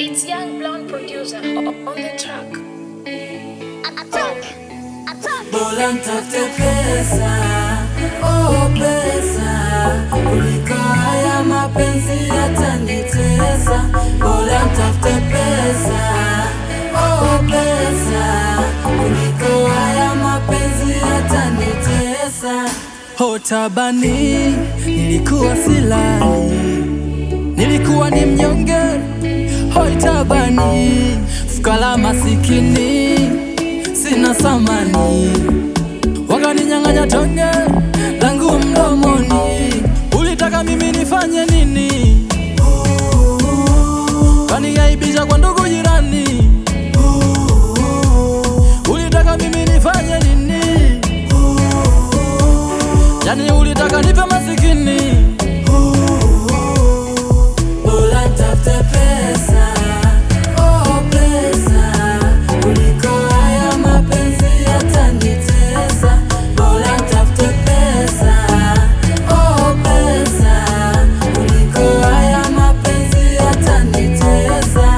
It's Young Blonde producer on the track. Bora ntafute pesa, oh pesa, kuliko haya mapenzi yatanitesa. Bora ntafute pesa, oh pesa, kuliko haya mapenzi yatanitesa. Hotabani nilikuwa silali, nilikuwa ni mnyonge. Hoitabani fukara masikini sina samani, wakaninyang'anya tonge langu mdomoni. Ulitaka mimi nifanye nini? Kaniaibisha kwa ndugu jirani. Ulitaka mimi nifanye nini? Yani ulitaka nipe masikini. Bora ntafute pesa, oh pesa, kuliko haya mapenzi yatanitesa. Bora ntafute pesa, oh pesa, kuliko haya mapenzi yatanitesa.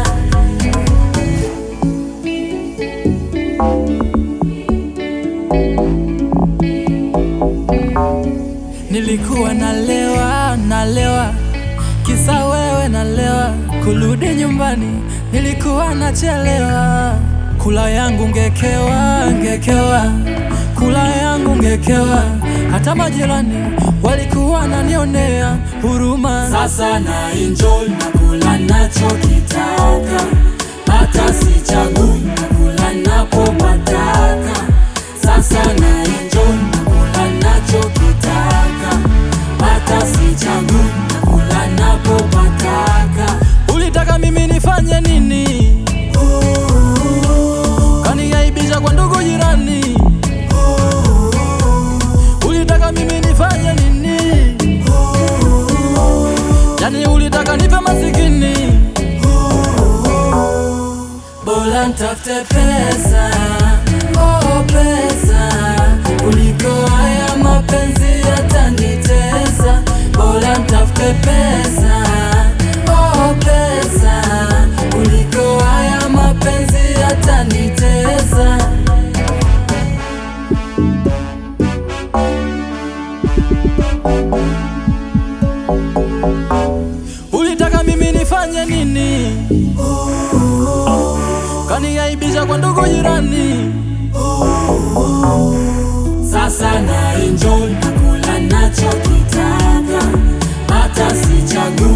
Nilikuwa nalewa nalewa, kisa wewe nalewa. Kurudi nyumbani nilikuwa nachelewa, kula yangu ngekewa ngekewa, kula yangu ngekewa. Hata majirani walikuwa nanionea huruma. Sasa na enjoy na kula nachokitaka, hata sichagui na kula napopataka. Sasa na enjoy na kula nachokitaka, hata sichagui na kula napopataka. Ulitaka mimi nifanye nini? Kaniaibisha kwa ndugu jirani. Ulitaka mimi nifanye nini? Yani ulitaka nipe masikini. Bora ntafute pesa, oh pesa, kuliko haya mapenzi yatanitesa. Bora ntafute pesa, oh pesa, kuliko haya mapenzi yatanitesa. Ulitaka mimi nifanye nini? Kaniaibisha kwa ndugu jirani. Sasa na enjoy na kula nachokitaka, hata sichagui